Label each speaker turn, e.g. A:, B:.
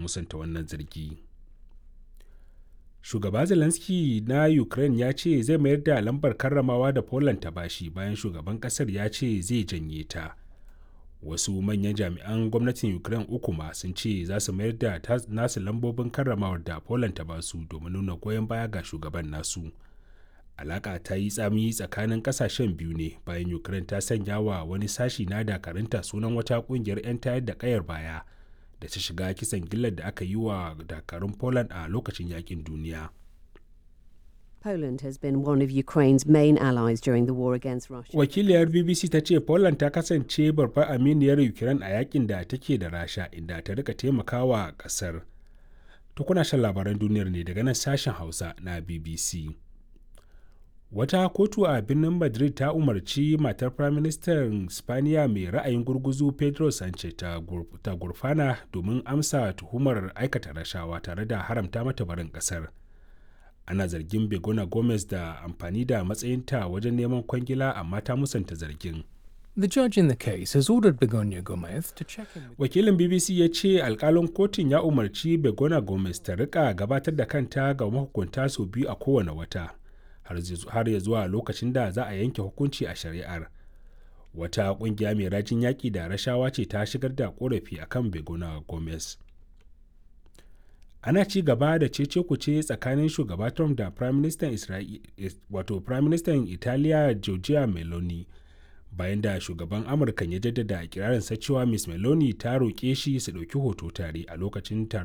A: musanta wannan zargi shugaba zelensky na ukraine ya ce zai mayar da lambar karramawa da poland ta bashi bayan shugaban kasar ya ce zai janye ta wasu manyan jami'an gwamnatin ukraine uku ma sun ce za su mayar da nasu lambobin karramawar da poland ta basu domin nuna goyon baya ga shugaban nasu alaka ta yi tsami tsakanin kasashen biyu ne bayan ukraine ta sanya wa wani sashi na dakarunta sunan wata kungiyar 'yan tayar da kayar baya da ta shiga kisan gillar da aka yi wa dakarun poland a lokacin yakin duniya
B: Poland has been one of Ukraine's main allies during the war against Russia.
A: wakiliyar bbc ta ce poland ta kasance babbar aminiyar ukraine a yakin da take da rasha inda ta rika taimakawa kasar tukuna shan labaran duniyar ne daga nan sashen hausa na bbc wata kotu a birnin madrid ta umarci matar firaministan spaniya mai ra'ayin gurguzu pedro sanchez ta gurfana domin amsa tuhumar aikata rashawa tare da haramta mata barin kasar ana zargin begona gomez da amfani da matsayinta wajen neman kwangila amma ta musanta zargin
C: The judge in the case has ordered Begonia Gomez to check in with
A: wakilin bbc ya ce alkalin kotun ya umarci begona gomez ta rika gabatar da kanta ga mahukunta sau biyu a kowane wata har ya zuwa lokacin da za a yanke hukunci a shari'ar wata kungiya mai rajin yaƙi da rashawa ce ta shigar da korafi akan begona gomez ana ci gaba da cece kuce tsakanin shugaba trump da prime minister wato prime minister italiya giorgia meloni bayan da shugaban amurka ya jaddada kirarinsa cewa miss meloni ta roƙe shi su ɗauki hoto tare a lokacin taron